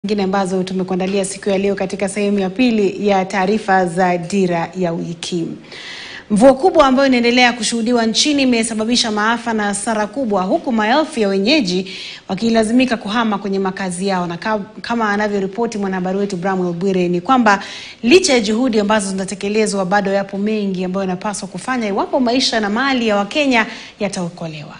nyingine ambazo tumekuandalia siku ya leo katika sehemu ya pili ya taarifa za Dira ya Wiki. Mvua kubwa ambayo inaendelea kushuhudiwa nchini imesababisha maafa na hasara kubwa, huku maelfu ya wenyeji wakilazimika kuhama kwenye makazi yao, na kama anavyoripoti mwanahabari wetu Bramwell Bwire ni kwamba licha ya juhudi ambazo zinatekelezwa, bado yapo mengi ambayo yanapaswa kufanya iwapo maisha na mali ya Wakenya yataokolewa.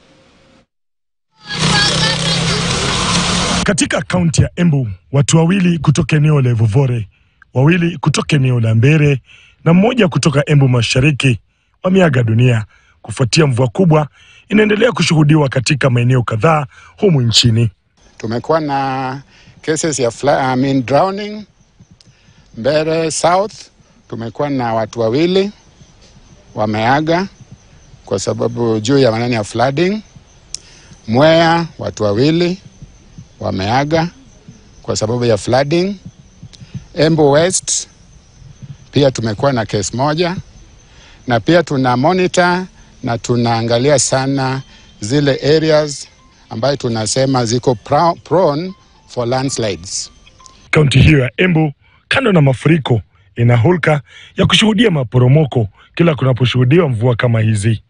Katika kaunti ya Embu, watu wawili kutoka eneo la Evuvore, wawili kutoka eneo la Mbere na mmoja kutoka Embu Mashariki wameaga dunia kufuatia mvua kubwa inaendelea kushuhudiwa katika maeneo kadhaa humu nchini. Tumekuwa na cases ya fly, I mean drowning Mbere South, tumekuwa na watu wawili wameaga kwa sababu juu ya maneno ya flooding. Mwea watu wawili wameaga kwa sababu ya flooding. Embu West pia tumekuwa na case moja, na pia tuna monitor na tunaangalia sana zile areas ambayo tunasema ziko prone for landslides. Kaunti hiyo ya Embu, kando na mafuriko, ina hulka ya kushuhudia maporomoko kila kunaposhuhudiwa mvua kama hizi.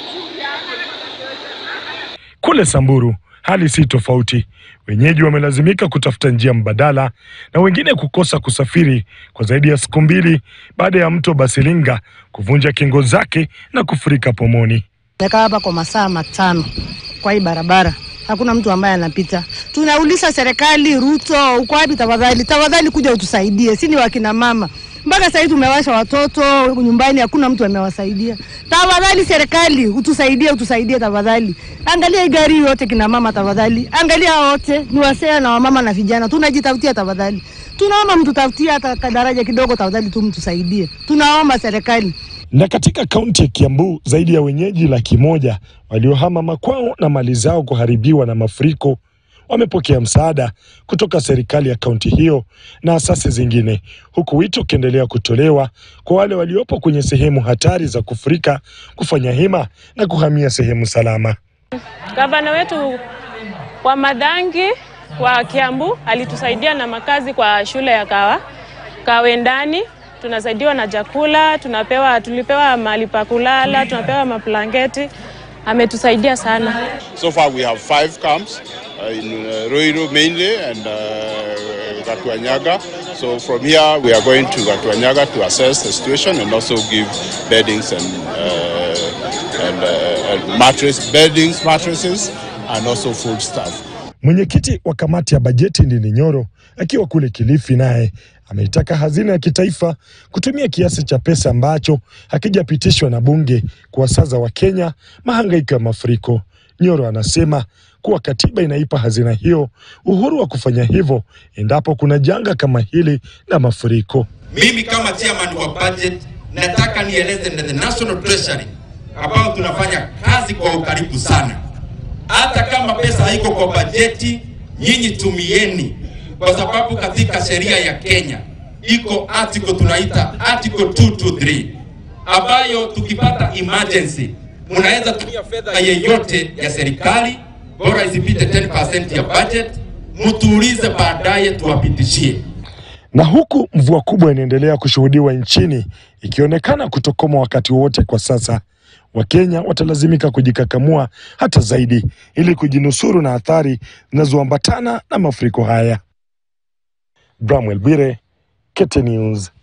Kule Samburu hali si tofauti. Wenyeji wamelazimika kutafuta njia mbadala na wengine kukosa kusafiri kwa zaidi ya siku mbili baada ya mto Basilinga kuvunja kingo zake na kufurika pomoni. Nakaa hapa kwa masaa matano kwa hii barabara, hakuna mtu ambaye anapita. Tunauliza serikali, Ruto uko wapi? Tafadhali, tafadhali kuja utusaidie, si ni wakina mama mpaka sasa hivi tumewasha watoto nyumbani, hakuna mtu amewasaidia. Tafadhali serikali utusaidie, utusaidie tafadhali. Angalia hii gari yote kina mama, tafadhali angalia wote ni wasea na wamama na vijana, tunajitafutia tafadhali. Tunaomba mtutafutie hata kadaraja kidogo tafadhali, tu mtusaidie, tunaomba serikali. Na katika kaunti ya Kiambu zaidi ya wenyeji laki moja waliohama makwao na mali zao kuharibiwa na mafuriko wamepokea msaada kutoka serikali ya kaunti hiyo na asasi zingine, huku wito ukiendelea kutolewa kwa wale waliopo kwenye sehemu hatari za kufurika kufanya hima na kuhamia sehemu salama. Gavana wetu wa Madhangi wa Kiambu alitusaidia na makazi kwa shule ya Kawa Kawendani. Tunasaidiwa na chakula, tunapewa, tulipewa mahali pa kulala, tunapewa maplanketi. Ametusaidia sana. So far we have five camps uh, in uh, Ruiru mainly and uh, Gatuanyaga. So from here we are going to Gatuanyaga to assess the situation and also give beddings and, uh, and, uh, and mattress, beddings, mattresses and also food stuff. Mwenyekiti wa kamati ya bajeti Ndindi Nyoro akiwa kule Kilifi naye ameitaka hazina ya kitaifa kutumia kiasi cha pesa ambacho hakijapitishwa na bunge kuwasaza Wakenya mahangaiko ya mafuriko. Nyoro anasema kuwa katiba inaipa hazina hiyo uhuru wa kufanya hivyo endapo kuna janga kama hili la mafuriko. Mimi kama chairman wa budget nataka nieleze na the National Treasury ambao tunafanya kazi kwa ukaribu sana. Hata kama pesa haiko kwa bajeti, nyinyi tumieni, kwa sababu katika sheria ya Kenya iko article tunaita article 223 ambayo tukipata emergency mnaweza tumia fedha yeyote ya serikali, bora isipite 10% ya budget, mtuulize baadaye tuwapitishie. Na huku mvua kubwa inaendelea kushuhudiwa nchini ikionekana kutokoma wakati wowote kwa sasa, Wakenya watalazimika kujikakamua hata zaidi ili kujinusuru na athari zinazoambatana na mafuriko haya. Bramwell Bwire, KTN News.